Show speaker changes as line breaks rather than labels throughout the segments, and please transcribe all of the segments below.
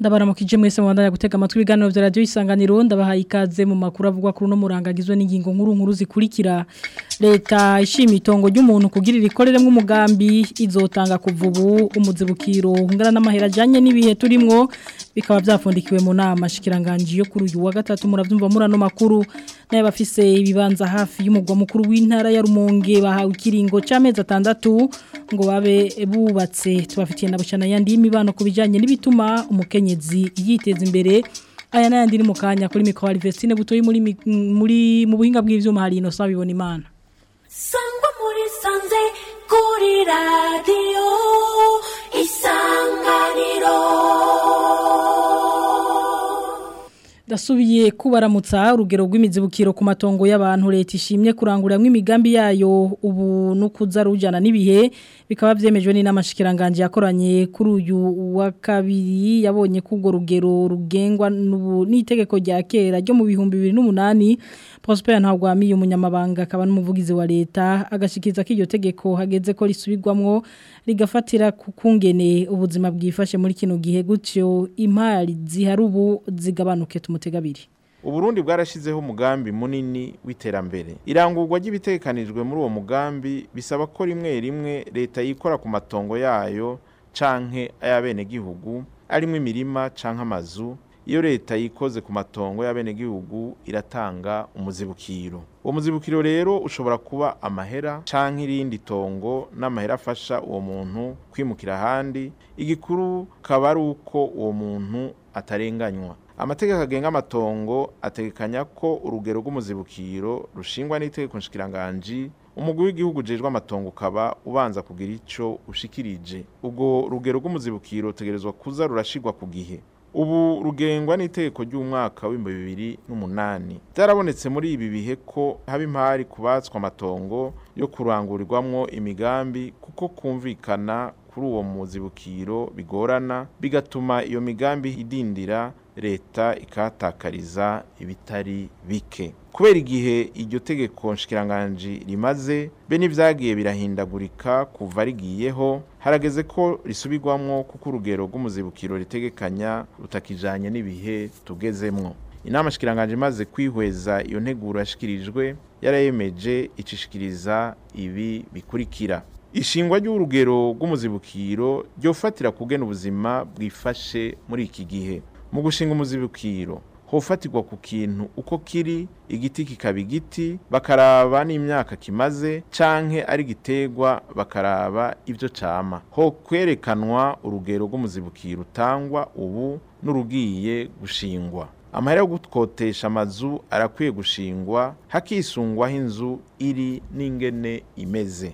ndabaramukije mwese mwandanya gutega amatwi ibiganiro vya radio isanganiro ndabahaye ikaze mu makuru avugwa kuri no murangagizwe n'ingingo nkuru nkuru zikurikira leta ishimye itongo ry'umuntu kugira rikoreremo umugambi izotanga kuvubu umuzibukiro ungana n'amahera ajanye n'ibihe turimwo bikaba byafundikiwe mu nama shikiranganje yo kuri uyu wa gatatu muravyumva murano makuru naye bafise ibibanza hafi y'umugwa mukuru w'intara ya Rumonge bahawe ikiringo c'amezi atandatu ngo babe bubatse tubafitiye na bucana yandi y'imibano kubijanye n'ibituma umukenyezi yiteza imbere aya nayandi ni mukanya kuri mikro Alvestine butoyi muri muri mu buhinga bw'ivyuma hari ino sabibona imana
sangwa muri sanze kuri radio isanganiro
Dasubiye kubaramutsa urugero rw'imizibukiro ku matongo y'abantu leta ishimye kuranguramwe imigambi yayo ubu nukuza rujana n'ibihe bikaba vyemejwe n'inamashikiranganje yakoranye kuri uyu wa kabiri yabonye kubwo rugero rugengwa n'itegeko rya kera ryo mu bihumbi 2008 Prosper Ntagwamiye umunyamabanga akaba n'umuvugizi wa leta agashikiza ko iryo tegeko hageze ko risubirwamwo rigafatira kukungene ubuzima bwifashe muri kino gihe gutyo impari zihari ubu zigabanuke tumutegabiri
Uburundi bwarashizeho umugambi munini w'iterambere. Irangurwa ry'ibitekanijwe muri uwo mugambi bisaba ko rimwe rimwe leta yikora ku matongo yayo canke ayabene gihugu arimwe imirima canke amazu iyo leta yikoze ku matongo y'abene gihugu iratanga umuzibukiro uwo muzibukiro rero ushobora kuba amahera canke irindi tongo n'amahera afasha uwo muntu kwimukira ahandi igikuru kaba ari uko uwo muntu atarenganywa amategeko agenga amatongo ategekanya ko urugero rw'umuzibukiro rushingwa n'itegeko nshikiranganji umugwi w'igihugu jejwe amatongo ukaba ubanza kugira ico ushikirije ubwo rugero rw'umuzibukiro utegerezwa kuza rurashigwa ku gihe ubu rugengwa n'itegeko ry'umwaka w'ibihumbi bibiri n'umunani byarabonetse muri ibi bihe ko haba impari kubatswa amatongo yo kurangurirwamwo imigambi kuko kumvikana kuri uwo muzibukiro bigorana bigatuma iyo migambi idindira leta ikatakariza ibitari bike kubera igihe iryo tegeko nshikiranganji rimaze be n'ibyagiye birahindagurika kuva rigiyeho harageze ko risubirwamwo kuko urugero rw'umuzibukiro ritegekanya rutakijanye n'ibihe tugezemwo inama shikiranganje imaze kwihweza iyo nteguro yashikirijwe yarayemeje icishikiriza ibi bikurikira ishingwa ry'urugero rw'umuzibukiro ryofatira kugena ubuzima bwifashe muri iki gihe mu gushinga umuzibukiro hofatirwa ku kintu uko kiri igiti kikaba igiti bakaraba n'imyaka kimaze canke ari gitegwa bakaraba ivyo cama ho kwerekanwa urugero rw'umuzibukiro utangwa ubu n'urugiye gushingwa amahera yo gukotesha amazu arakwiye gushingwa hakisungwaho inzu iri n'ingene imeze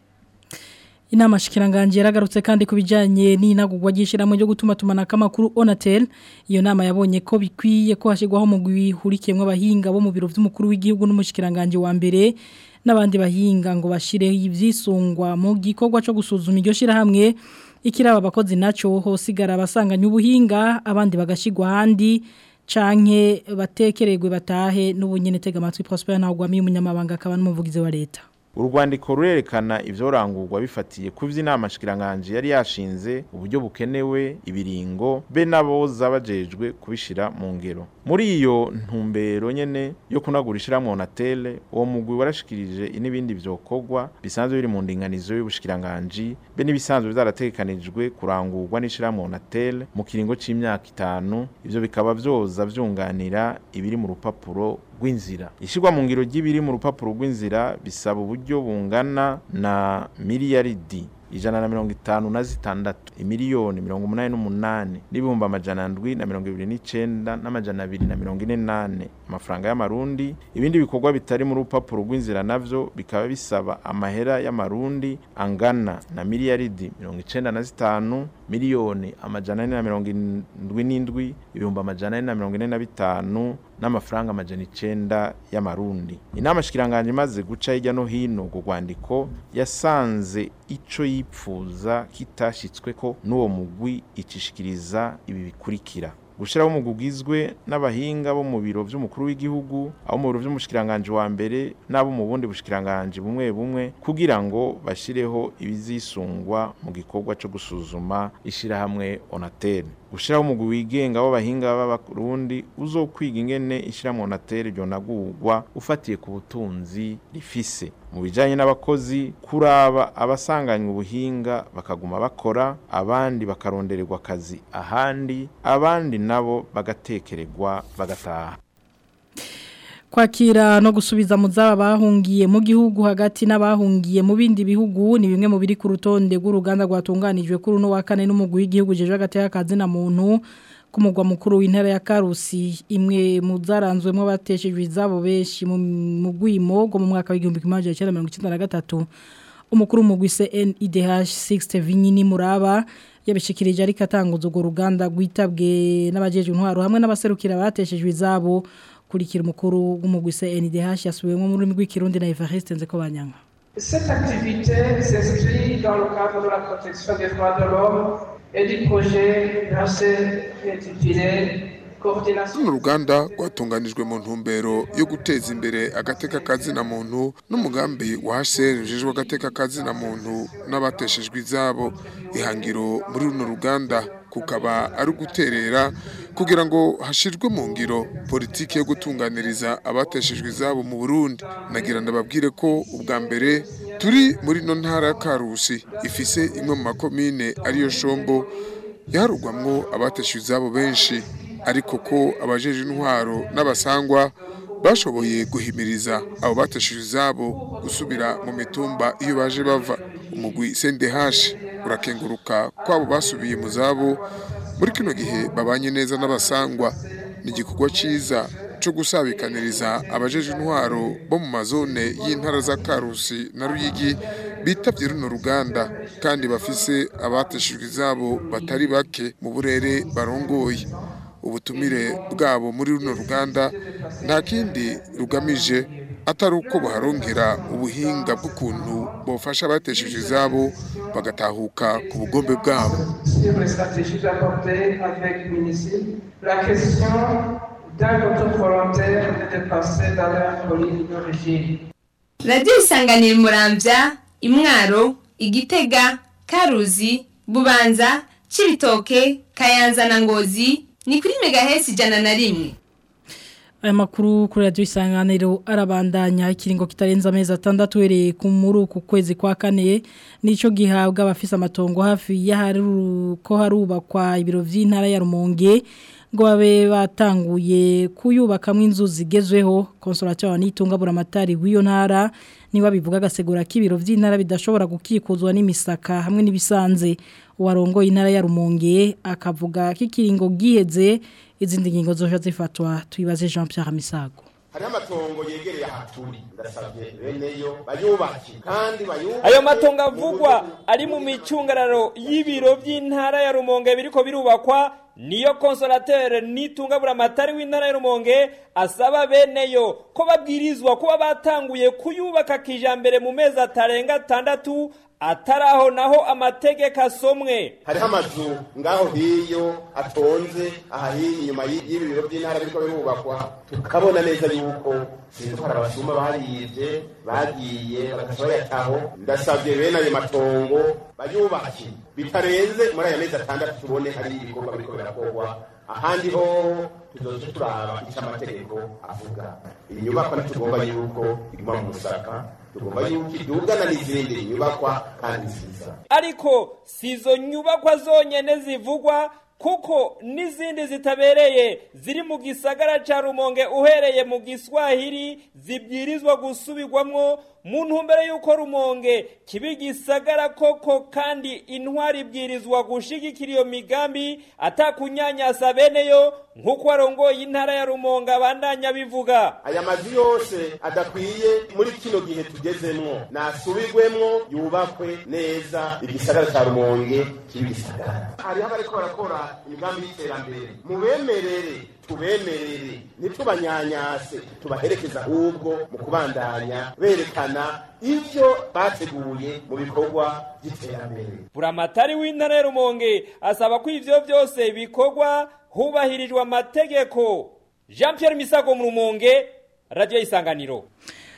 Inama shikiranganje yaragarutse kandi kubijanye n'inagurwa gishiramo ryo gutuma tumanaka makuru Onatel iyo nama yabonye ko bikwiye ko hashigwaho mu gwihurikiyemwe abahinga bo mu biro vy'umukuru w'igihugu n'umushikiranganje wa mbere n'abandi bahinga ngo bashireho ivyisungwa mu gikorwa cyo gusuzuma iryo shira hamwe ikiraba abakozi naco hosigara abasanganya ubuhinga abandi bagashigwa handi canke batekererwe batahe n'ubunyene tega amatwi Prosper Ntagwamiye umunyamabanga akaba n'umuvugizi wa leta
urwandiko rurerekana ivyorangurwa bifatiye ku vy'inama shikiranganje yari yashinze uburyo bukenewe ibiringo be naboza bajejwe kubishira mu ngero muri iyo ntumbero nyene yo kunagura ishiramwe Onatel uwo mugwi warashikirije n'ibindi vyokorwa bisanzwe biri mu ndinganizo y'ubushikiranganje be n'ibisanzwe vyarategekanijwe kurangurwa n'ishiramwe Onatel mu kiringo c'imyaka itanu ivyo bikaba vyoza vyunganira ibiri mu rupapuro rw'inzira ishirwa mu ngiro ry'ibiri mu rupapuro rw'inzira bisaba uburyo bungana na miliyaridi ijana na mirongo itanu na zitandatu imiliyoni mirongo umunani n'umunani n'ibihumbi amajana ndwi na mirongo ibiri n'icenda n'amajana abiri na mirongo ine nane amafaranga y'amarundi ibindi bikorwa bitari mu rupapuro rw'inzira navyo bikaba bisaba amahera y'amarundi angana na miliyaridi mirongo icenda na zitanu miliyoni amajana ane na mirongo indwi n'indwi ibihumbi amajana ane na mirongo ine na bitanu n'amafaranga amajana icenda y'amarundi inama shikiranganje imaze guca hirya no hino ku rwandiko yasanze ico yipfuza kitashitsweko n'uwo mugwi icishikiriza ibi bikurikira gushiraho umugwi ugizwe n'abahinga bo mu biro vy'umukuru w'igihugu abo mu biro vy'umushikiranganje wa mbere n'abo mu bundi bushikiranganje bumwe bumwe kugira ngo bashireho ibizisungwa mu gikorwa co gusuzuma ishirahamwe Onatel gushiraho umugwi wigenga w'abahinga b'abarundi uzokwiga ingene ishiramwo natere ryonagurwa ufatiye ku butunzi rifise mu bijanye n'abakozi kuraba abasanganywe ubuhinga bakaguma bakora abandi bakarondererwa akazi ahandi abandi nabo bagatekererwa bagataha
kwakira no gusubiza mu zaba bahungiye mu gihugu hagati n'abahungiye mu bindi bihugu ni bimwe mu biri ku rutonde rw'uruganda rwatunganijwe kuri uno wa kane n'umugwi w'igihugu jeje hagati y'akazi na muntu ku mugwa mukuru w'intara ya Karusi imwe mu zaranzwemo bateshejwe izabo benshi mu gwimo go mu mwaka w'igihumbi kimwe magana cyenda mirongo icyenda na gatatu umukuru w'umugwi CNIDH 60 Vinyini Muraba yabishikirije ariko atanguza urwo ruganda rwitabwe n'abajeje intwaro hamwe n'abaserukira bateshejwe izabo kurikira umukuru w'umugwi CNDH yasubiwemo mu rurimi rw'ikirundi na Evariste Nzeko Banyanga
Cette activité s'inscrit dans le cadre de la protection des droits de l'homme et du projet intitulé
Runo ruganda rwatunganijwe mu ntumbero yo guteza imbere agateka kazina muntu n'umugambi wa HCR ujejwe agateka kazina muntu n'abateshejwe izabo ihangiro muri runo ruganda kukaba ari uguterera kugira ngo hashirwe mu ngiro politiki yo gutunganiriza abateshejwe izabo mu Burundi nagira ndababwire ko ubwa mbere turi muri no ntara ya Karusi ifise imwe mu makomine ariyo Shombo yaharugwamwo abateshejwe izabo benshi ariko ko abajeje intwaro n'abasangwa bashoboye guhimiriza abo bateshejwe izabo gusubira mu mitumba iyo baje bava umugwi CNDH urakenguruka kwabo basubiye mu zabo muri kino gihe babanye neza n'abasangwa ni igikorwa cyiza cyo gusabikaniriza abajeje intwaro bo mu mazone y'intara za Karusi na Ruyigi bitavye runo ruganda kandi bafise abateshejwe izabo batari bake mu burere barongoye ubutumire bwabo muri runo ruganda nta kindi rugamije atari uko baharongera ubuhinga bw'ukuntu bofasha abatesheje izabo bagatahuka ku bugombe bwabo
radiyo isanganira murambya imwaro igitega karuzi bubanza cibitoke kayanza na ngozi ni kuri megahesi ijana na rimwe
aya makuru kuri radiyo isanganiro arabandanya ikiringo kitarenze amezi atandatu uhereye ku muri uku kwezi kwa kane nicyo gihabwa abafise amatongo hafi y'ahari ko harubakwa ibiro by'intara ya rumonge ngo babe batanguye kuyubakamo inzu zigezweho konsorateri n'itunga buramatari w'iyo ntara niba bivuga agasegura k'ibiro by'intara bidashobora gukikuzwa n'imisaka hamwe n'ibisanze uwarongoye intara ya rumonge akavuga ko ikiringo giheze izindi ngingo zoja zifatwa tuyibaze Jean Pierre Misago
hariho amatongo yegereye ahaturi ndasabye beneyo bayubake kandi bayubake
ayo matongo avugwa ari mu micungararo y'ibiro by'intara ya rumonge biriko birubakwa niyo konsolateri n'itunga buramatari w'intara ya rumonge asaba beneyo ko babwirizwa kuba batanguye kuyubaka kijambere mu mezi atarenga atandatu ataraho naho amategeko asomwe
hariho amazu ngaho hiyo atonze aha hiyo inyuma y'ibi biro by'intara biriko birubakwa tukabona neza yuko sinzwara abasuma bariyivye bagiye bagaca bayataho ndasabye bene ayo matongo bayubake bitarenze muri aya mezi atandatu tubone hari ibikorwa biriko birakorwa ahandi ho tuzoca turaba ico amategeko avuga inyubakwa ntitugomba yuko iguma mu musaka tugomba yuko idugana n'izindi nyubakwa kandi nziza
ariko si izo nyubakwa zonyene zivugwa kuko n'izindi zitabereye ziri mu gisagara ca rumonge uhereye mu giswahili zibwirizwa gusubirwamwo mu ntumbero y'uko rumonge kiba igisagara koko kandi intwari ibwirizwa gushigikira iyo migambi atakunyanyasa beneyo nk'uko warongoye intara ya rumonge abandanya bivuga
aya mazu yose adakwiye muri kino gihe tugezemwo nasubirwemwo yubakwe neza igisagara ca rumonge kiba igisagara hariho abariko barakora imigambi y'iterambere mubemerere tubemerere ntitubanyanyase tubaherekeza ahubwo mu kubandanya berekana ivyo bateguye mu bikorwa by'iterambere
buramatari w'intara ya rumonge asaba ko ivyo vyose bikorwa hubahirijwe amategeko jean pierre misago mu rumonge radiyo isanganiro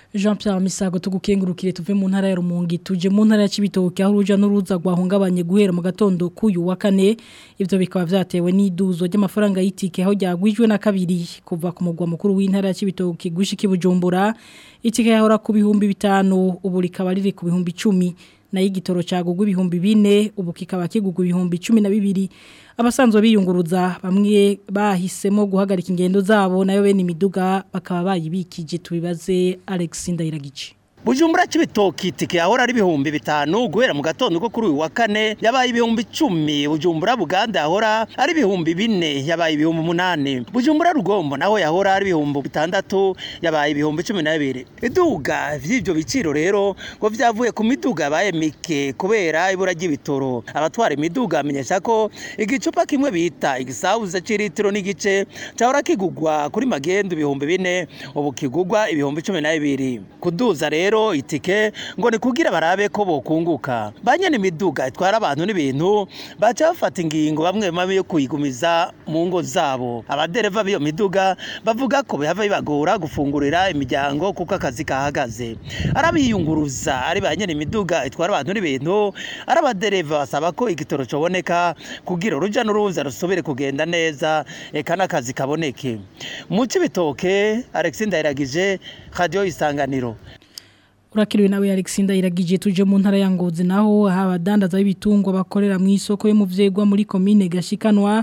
Jean Pierre Misago tugukengurukire tuve mu ntara ya Rumongi tuje mu ntara ya Cibitoke aho uruja n'uruza rwahungabanye guhera mu gatondo kuyu wa kane ivyo bikaba vyatewe n'iduzo ry'amafaranga y'itike aho ryagwijwe na kabiri kuva ku mugwa mukuru w'intara ya Cibitoke gushika ibujumbura itike yahora ku bihumbi bitanu ubu rikaba riri ku bihumbi 10 nayo igitoro cagugwa ibihumbi bine ubu kikaba kigugwa ibihumbi 12 abasanzwe biyunguruza bamwe bahisemo guhagarika ingendo zabo nayo bene imiduga bakaba bayibikije tubibaze Alex Ndayiragice
Bujumbura c'ibitoki itike yahora ari ibihumbi bitanu guhera mu gatondo ko kuri uyu wa kane yabaye ibihumbi icumi Bujumbura Buganda yahora ari ibihumbi bine yabaye ibihumbi umunani Bujumbura Rugombo naho yahora ari ibihumbi bitandatu yabaye ibihumbi cumi na bibiri iduga vy'ivyo biciro rero ngo vyavuye ku miduga yabaye mike kubera ibura ry'ibitoro abatwara imiduga amenyesha ko igicupa kimwe bita igisabuza c'iritiro n'igice cahora kigugwa kuri magendu ibihumbi bine ubu kigugwa ibihumbi cumi na bibiri kuduza rero rero itike ngo ni kugira barabe ko bokunguka banyene imiduga itwara abantu n'ibintu baca bafata ingingo bamwe bamwe yo kuyigumiza mu ngo zabo abadereva b'iyo miduga bavuga ko bihava bibagora gufungurira imiryango kuko akazi kahagaze arabiyunguruza ari banyene imiduga itwara abantu n'ibintu ari abadereva basaba ko igitoro coboneka kugira uruja n'uruza rusubire kugenda neza eka n'akazi kaboneke mu cibitoke Alexis Ndayiragije Radio Isanganiro
Urakiriwe nawe Alexander iragije tuje mu ntara ya Ngozi naho abadandaza b'ibitungwa bakorera mu isoko yo mu vyegwa muri commune gashikanwa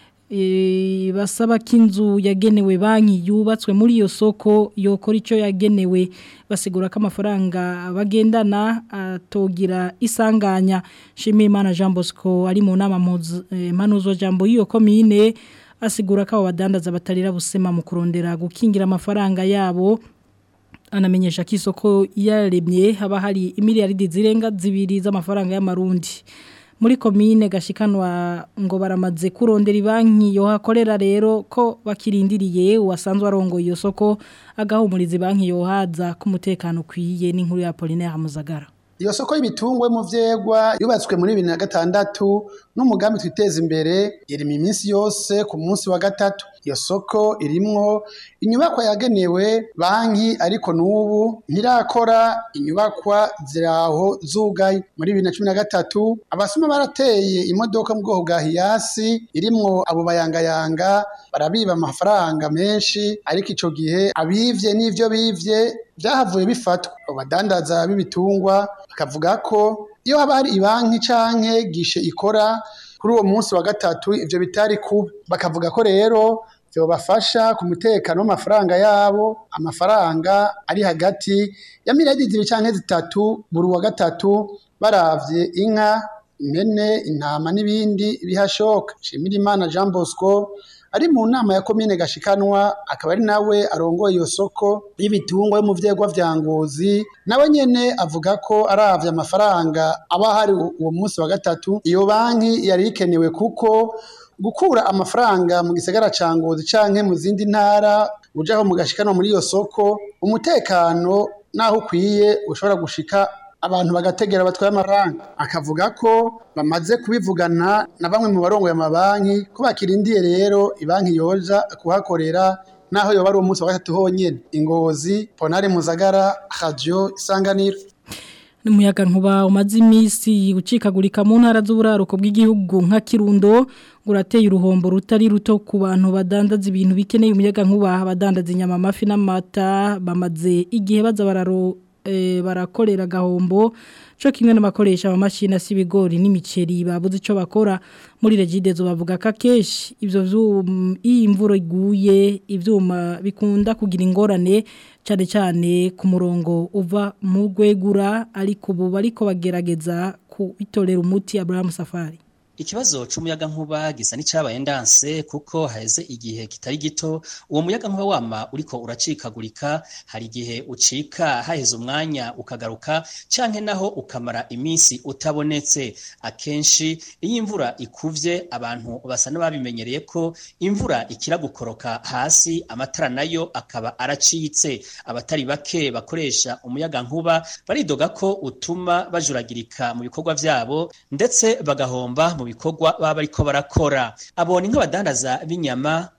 e, basaba kinzu yagenewe banki yubatswe muri iyo soko yokora ico yagenewe basigura ko amafaranga bagendana atogira isanganya Shimimana Jean Bosco ari mu nama mpanuzo jambo y'iyo commune asigura ko abo badandaza batarira busema mu kurondera gukingira amafaranga yabo anamenyesha ko isoko yaremye haba hari imiliyaridi zirenga zibiri z'amafaranga y'amarundi muri komine gashikanwa ngo baramaze kurondera banki yo hakorera rero ko bakirindiriye uwasanzwe arongoye iyo soko agahumuriza banki yo haza ku mutekano ukwiye n'inkuru ya Apollinaire Muzagara
iyo soko y'ibitungwa mu vyegwa yubatswe muri 2006 n'umugambi twiteza imbere iri mu minsi yose ku munsi wa gatatu iyo soko irimwo inyubakwa yagenewe banki ariko n'ubu ntirakora inyubakwa ziraho zugaye muri 2013 abasuma barateye imodoka mu bwoko bwa hiyasi irimwo abo bayangayanga barabiba amafaranga menshi ariko ico gihe abivye n'ivyo bivye byahavuye bifatwa abadandaza b'ibitungwa bakavuga ko iyo haba hari ibanki canke gishe ikora kuri uwo munsi wa gatatu ivyo bitari kuba bakavuga ko rero byobafasha ku mutekano w'amafaranga yabo amafaranga ari hagati ya miliyari zibiri canke zitatu buri wa gatatu baravye inka impene intama n'ibindi bihashoka Shimirimana Jean Bosco ari mu nama ya komine gashikanwa akaba ari nawe arongoye iyo soko y'ibitungwa yo mu vyegwa vya ngozi nawe nyene avuga ko aravye amafaranga aba hari uwo munsi wa gatatu iyo banki yari ikenewe kuko gukura amafaranga mu gisagara ca ngozi canke mu zindi ntara ujaho mu gashikanwa muri iyo soko umutekano naho ukwiye ushobora gushika abantu bagategera batwaye amafaranga akavuga ko bamaze kubivugana na bamwe mu barongo y'amabanki ko bakirindiye rero ibanki yoja kuhakorera naho yoba ari umunsi wa gatatu honyene ingozi ponari muzagara radio isanganiro
Numuyaga nkuba umaze iminsi ucikagurika mu ntara z'uburaruko bw'igihugu nka Kirundo ngurateye uruhombo rutari ruto ku bantu badandaza ibintu bikeneye umuyaga nkuba abadandaza inyama amafi n'amata bamaze igihe baza bararo e, barakorera gahombo cyo kimwe n'abakoresha amamashini asibigori n'imiceri babuze ico bakora muri regidezo bavuga ka keshi ivyo vyuma iyi imvura iguye ivyuma bikunda kugira ingorane cyane cyane ku murongo uva mu rwegura ariko ubu bariko bagerageza kubitorera umuti Abraham Safari
Ikibazo c'umuyaga nkuba gisa n'icabaye ndanse kuko haheze igihe kitari gito uwo muyaga nkuba wama uriko uracikagurika hari igihe ucika haheze umwanya ukagaruka canke naho ukamara iminsi utabonetse akenshi iyo imvura ikuvye abantu basa n'ababimenyereye ko imvura ikira gukoroka hasi amatara nayo akaba aracitse abatari bake bakoresha umuyaga nkuba baridoga ko utuma bajuragirika mu bikorwa vyabo ndetse bagahomba mu bikorwa baba bariko barakora abona nk'abadandaza b'inyama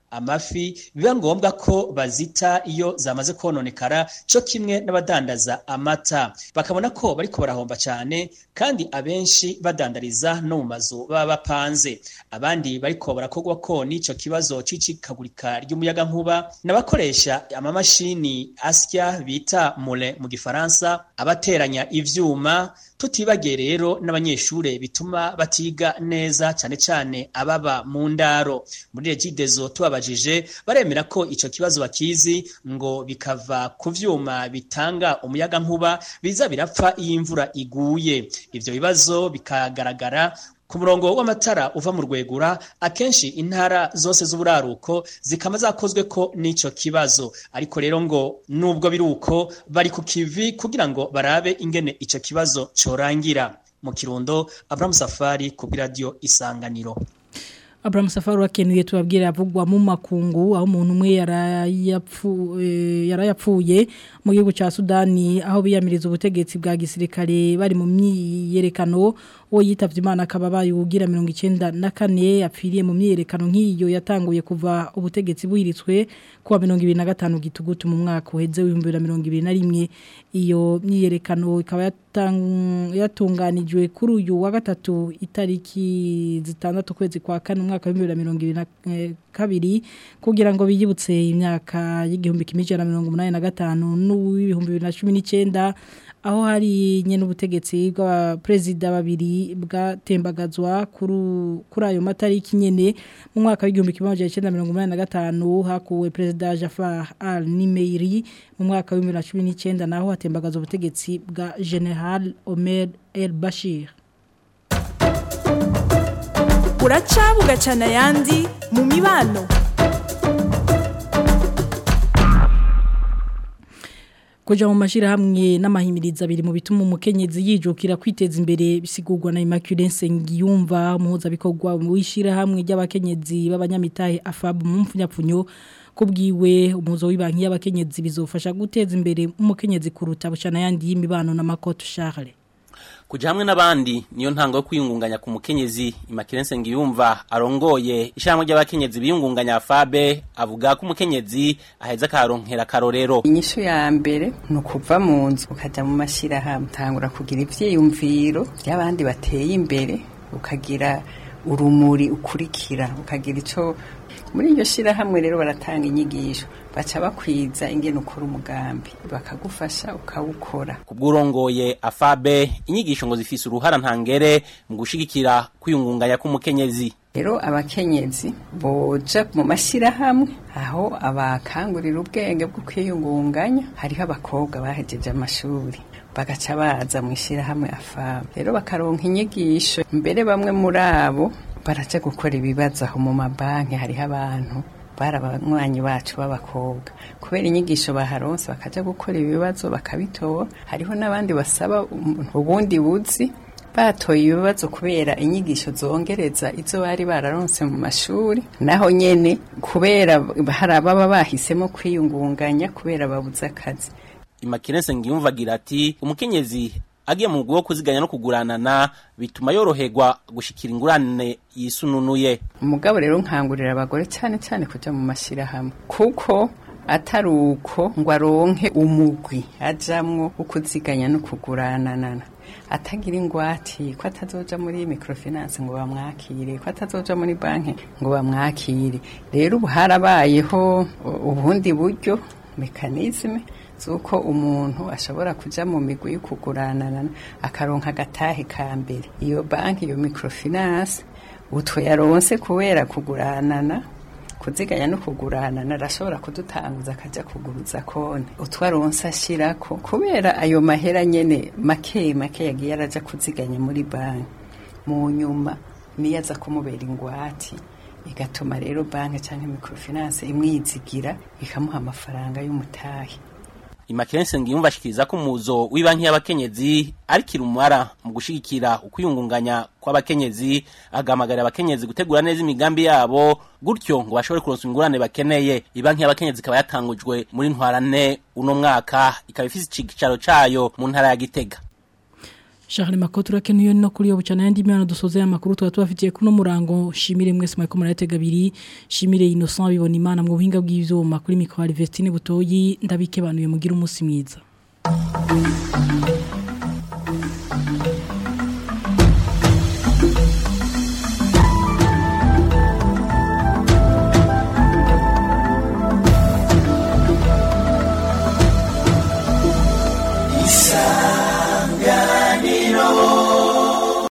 amafi biba ngombwa ko bazita iyo zamaze kononekara cyo kimwe n'abadandaza amata bakabona ko bariko barahomba cyane kandi abenshi badandariza no mu mazu baba bapanze abandi bariko barakogwa ko n'ico kibazo c'icikagurika ry'umuyaga nkuba n'abakoresha amamashini asya bita mole mu gifaransa abateranya ivyuma tutibagiye rero n'abanyeshure bituma batiga neza cyane cyane ababa mu ndaro muri regidezo tubabajije baremera ko ico kibazo bakizi ngo bikava ku vyuma bitanga umuyaga nkuba biza birapfa iyo imvura iguye ivyo bibazo bikagaragara ku murongo w'amatara uva mu rwegura akenshi intara zose z'uburaruko zikaba zakozwe ko n'ico kibazo ariko rero ngo nubwo biri uko bari ku kivi kugira ngo barabe ingene ico kibazo corangira mu kirundo Abraham Safari ku radio Isanganiro
Abraham Safari wakenuye tubabwira avugwa mu makungu aho umuntu umwe yarayapfuye mu gihugu ca Sudani aho biyamiriza ubutegetsi bwa gisirikare bari mu myiyerekano uwo yitavye Imana akaba bayugira 94 yapfiriye mu myiyerekano nk'iyo yatanguye kuva ubutegetsi buhiritswe kuwa 2025 gitugutu mu mwaka uheze w'2021 iyo myiyerekano ikaba yatunganijwe kuri uyu wa gatatu itariki zitandatu kwezi kwa kane umwaka wa 2022 kugira ngo biyibutse imyaka y'igihumbi kimwe ijana na mirongo umunani na gatanu n'uw'ibihumbi bibiri na cumi n'icyenda aho hari nyine ubutegetsi bw'abaperezida babiri bwatembagazwa kuri ayo matariki nyine mu mwaka w'igihumbi kimwe magana cyenda mirongo umunani na gatanu hakuwe perezida Jafar al Nimeiri mu mwaka wa bibiri na cumi n'icyenda naho hatembagazwa ubutegetsi bwa General Omer El Bashir
buraca bugacana ayandi mu mibano
Kuja mu mashirahamwe n'amahimiriza abiri mu bituma umukenyezi yijukira kwiteza imbere bisigurwa na Immaculée Nsengiyumva umuhuza bikorwa mu ishirahamwe ry'abakenyezi b'abanyamitahe AFAB mu mfunyapfunyo kubwiwe umuzo w'ibanki y'abakenyezi bizofasha guteza imbere umukenyezi kuruta bucana yandi y'imibano na Makoto Charles
kuja hamwe n'abandi niyo ntango yo kwiyungunganya ku mukenyezi Immaculée ngiyumva arongoye ishamwe ry'abakenyezi biyungunganya Fabe avuga ko umukenyezi aheza karonkera karorero
inyishu ya mbere ni ukuva mu nzu ukaja mu mashirahamwe tangura kugira ivyiyumviro by'abandi bateye imbere ukagira urumuri ukurikira ukagira ico muri iryo shirahamwe rero baratanga inyigisho baca bakwiza ingene ukora umugambi bakagufasha ukawukora
kubw'urongoye afabe inyigisho ngo zifise uruhara ntangere mu gushigikira kwiyungunganya k'umukenyezi
rero abakenyezi boja mu mashyirahamwe aho abakangurira ubwenge bwo kwiyungunganya hariho abakobwa bahejeje amashuri bagaca baza mu ishyirahamwe afabe rero bakaronka inyigisho mbere bamwe muri abo baraja gukora ibibazo aho mu mabanki hariho abantu bari abanywanyi bacu b'abakobwa kubera inyigisho baharonse bakaja gukora ibibazo bakabitora hariho n'abandi basaba ubundi buzi batoye ibibazo kubera inyigisho zongereza izo bari bararonse mu mashuri naho nyene kubera hari ababa bahisemo kwiyungunganya kubera babuze akazi
Imakinese ngiyumva agira ati umukenyezi agiye mu bwo kuziganya no kuguranana bituma yoroherwa gushikira ingurane yisununuye
umugabo rero nkangurira abagore cyane cyane kuja mu mashirahamwe kuko atari uko ngo aronke umugwi ajamwo ukuziganya no kuguranana atagira ingwati ko atazoja muri microfinance ngo bamwakire ko atazoja muri banki ngo bamwakire rero ubu harabayeho ubundi buryo mekanizme zuko umuntu ashobora kuja mu migwi yo kuguranana akaronka agatahe ka mbere iyo banki iyo microfinance utwo yaronse kubera kuguranana kuziganya no kuguranana arashobora kudutanguza akaja kuguruza konti utwaronse ashirako kubera ayo mahera nyene make make yagiye araja kuziganya muri banki mu nyuma niyo aza kumubera ingwati igatuma rero banki canke microfinance imwizigira ikamuha amafaranga y'umutahe
Imakense ngiyumva ashikiriza ko umuzo w'ibanki y'abakenyezi ari kirumara mu gushigikira ukwiyungunganya kw'abakenyezi agamagarira abakenyezi gutegura neza imigambi yabo gutyo ngo bashobore kuronsa ingurane bakeneye ibanki y'abakenyezi ikaba yatangujwe muri ntwarane uno mwaka ikaba ifise icicaro cayo mu ntara ya Gitega
Charles Makoto urakenuye no kuri yo bucana yandi mwana dusoze amakuru tuba tubafitiye kuno murango shimire mwese mweko muratega biri shimire Innocent bibona imana mu buhinga bw'ivyuma kuri micro Vestine butoyi ndabike banuye mugira umunsi mwiza